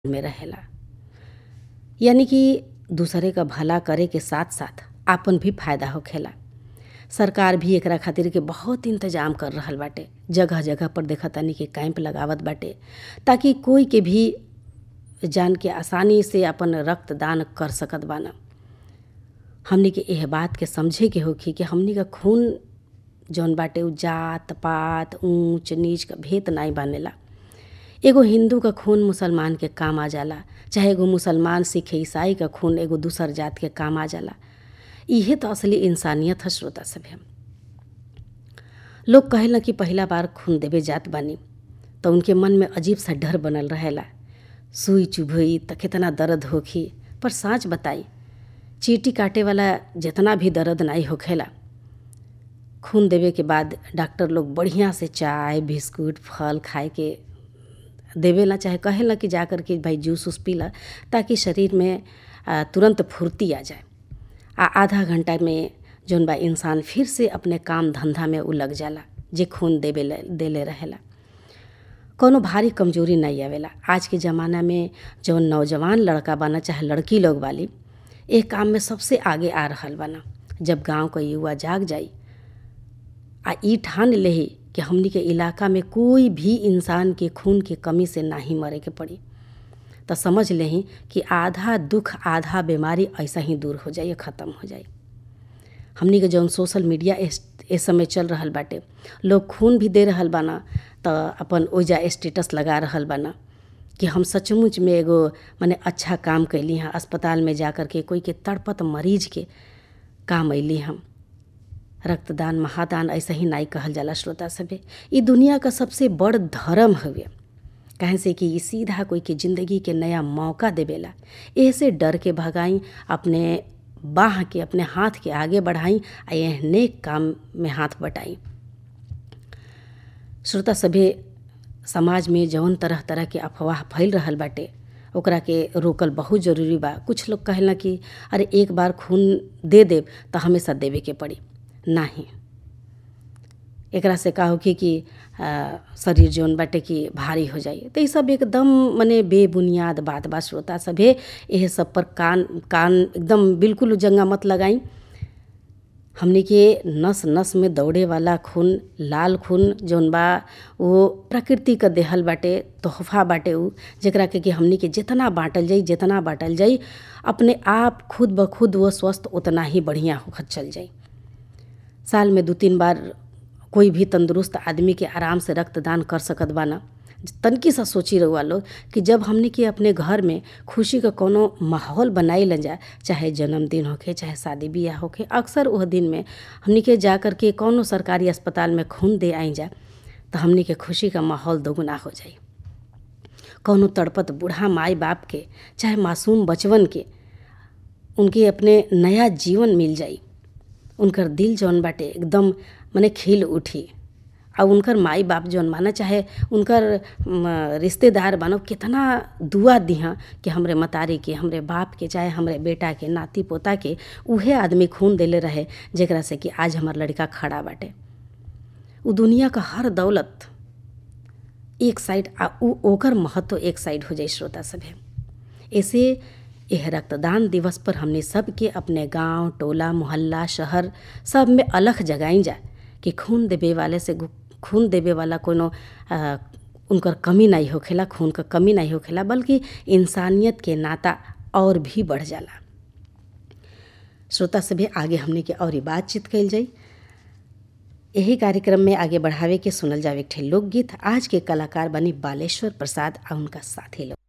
में रहेला यानी कि दूसरे क भला करे के साथ साथ आपन भी फायदा होखेला सरकार भी एकरा खातिर के बहुत इंतजाम कर रहल बाटे जगह जगह पर देखतानी कि कैंप लगावत बाटे ताकि कोई के भी जान के आसानी से अपन रक्तदान कर सकत बान हमनी के एह बात के समझे के होखी कि हमनी का खून जौन बाटे उ जात पात ऊंच नीच क भेद नाई बानेला एगो हिंदू क खून मुसलमान के काम आ जाला चाहे एगो मुसलमान सिख ईसाई क खून एगो दूसर जात के काम आ जाला इहे तो असली इंसानियत ह श्रोता सभे लोग कहेला कि पहिला बार खून देवे जात बानी तो उनके मन में अजीब सा डर बनल रहेला सुई चुभई त कितना दर्द होखी पर साँच बताई चीटी काटे वाला जितना भी दर्द नाई होखेला खून देवे के बाद डॉक्टर लोग बढ़िया से चाय बिस्कुट फल खाए के देवेला चाहे कहेला कि जा कर के भाई जूस उस पीला ताकि शरीर में आ, तुरंत फुर्ती आ जाए आ आधा घंटा में जौन बा इंसान फिर से अपने काम धंधा में उ लग जाला जे खून देवे देले रहेला कौनो भारी कमजोरी नहीं आवेला आज के ज़माना में जौन नौजवान लड़का बाना चाहे लड़की लोग वाली एक काम में सबसे आगे आ रहल बाना जब गांव क युवा जाग जाई आ ई ठान लेही कि हमनी के इलाका में कोई भी इंसान के खून के कमी से नाही मरे के पड़ी तो समझ लेही कि आधा दुख आधा बीमारी ऐसा ही दूर हो जाई ख़त्म हो जाई हमनी के जौन सोशल मीडिया इस समय चल रहल बाटे लोग खून भी दे रहल बाना तो अपन ओइजा स्टेटस लगा रहल बाना कि हम सचमुच में एगो माने अच्छा काम कैली हैं अस्पताल में जा कर के कोई के तड़पत मरीज के काम अइली हम रक्तदान महादान ऐसा ही नाई कहल जाला श्रोता सभे ई दुनिया का सबसे बड़ धर्म हवे काहे से कि ई सीधा कोई के ज़िंदगी के नया मौका देवेला ऐसे डर के भगाई अपने बाह के अपने हाथ के आगे बढ़ाई आ यह नेक काम में हाथ बटाई श्रोता सभे समाज में जौन तरह तरह के अफवाह फैल रहल बाटे ओकरा के रोकल बहुत जरूरी बा कुछ लोग कहेला कि अरे एक बार खून दे देब तो हमेशा देवे के पड़ी नाही एकरा से का होखी कि आ, शरीर जौन बाटे कि भारी हो जाई तो ये सब एकदम मने बेबुनियाद बात बा श्रोता सभे यह सब पर कान कान एकदम बिल्कुल जंगा मत लगाई हमने के नस नस में दौड़े वाला खून लाल खून जौन बा वो प्रकृति का देहल बाटे तोहफा बाटे उ जेकरा के कि हमने के जितना बाँटल जाई जितना बाँटल जाई अपने आप खुद ब खुद वो स्वस्थ उतना ही बढ़िया होखत चल जाई साल में दो तीन बार कोई भी तंदुरुस्त आदमी के आराम से रक्तदान कर सकत बाना तनकी सा सोची रहुआ लोग कि जब हमने के अपने घर में खुशी का कोनो माहौल बनाई ल जाए चाहे जन्मदिन होखे चाहे शादी ब्याह होखे अक्सर वह दिन में हमने के जा कर के कोनो सरकारी अस्पताल में खून दे आई जा तो हमने के खुशी का माहौल दोगुना हो जाई कौनो तड़पत बूढ़ा माई बाप के चाहे मासूम बचवन के उनके अपने नया जीवन मिल जाई उनकर दिल जौन बाटे एकदम मने खिल उठी और उनकर माई बाप जौन माना चाहे उनकर रिश्तेदार बनो कितना दुआ दिहा कि हमरे मतारी के हमरे बाप के चाहे हमरे बेटा के नाती पोता के उहे आदमी खून देले रहे जेकरा से कि आज हमार लड़का खड़ा बाटे उ दुनिया का हर दौलत एक साइड आ उ ओकर महत्व एक साइड हो जाए श्रोता सभे ऐसे यह रक्तदान दिवस पर हमने सब के अपने गांव टोला मोहल्ला शहर सब में अलग जगाई जा कि खून देवे वाले से खून देवे वाला कोनो उनकर कमी नहीं होखेला खून का कमी नहीं होखेला बल्कि इंसानियत के नाता और भी बढ़ जाला श्रोता सभे आगे हमने के और बातचीत कल जाई यही कार्यक्रम में आगे बढ़ावे के सुनल जावे एक लोकगीत आज के कलाकार बनी बालेश्वर प्रसाद और उनका साथी लोग